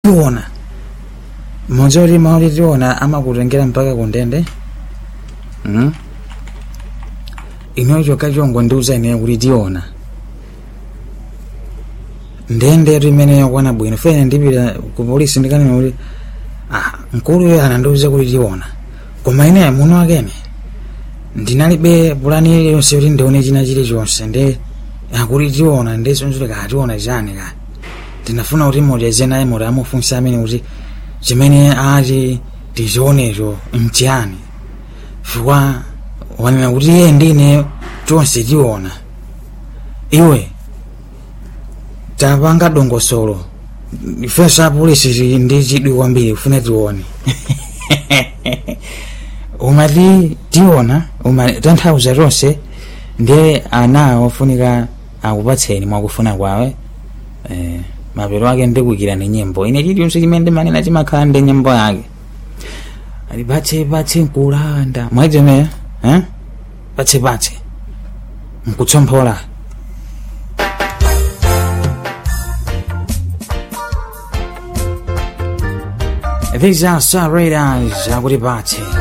tiona mmodzi oti maoti tiona amakutengera mpaka kundende mm? inoyo chokha chongo ndiuza ineyo kuti tiona ndendetu imene yakwana bwino fene ndipita ku polisi ndikanena kuti ah, mkulu yo anandiuza kuti tiona koma ine muno akene ndinalibe pulani iliyonse kuti ndione china chilichonse ndi akuti tiona ndisonzoti kationa chani ka ndinafuna kuti muteze naye muti amufunsa amene kuti chimene ati tizionecho mchiyani chifukwa wanena kuti iye ndine tonse tiona iwe tapanga dongosolo ifenso apolisi ndi chidwi kwambiri kufuna tione umati tiona uma tanthauza tonse ndiye ana ofunika akupatseni mwakufuna kwawe eh, mapero ake ndikuyikirani nyimbo ine chilichonse chimene ndimanena chimakhala ndi nyimbo yake ali patse patse nkulanda mwaitemera eh? patse patse nkutsompola These are Star Raiders akuti patse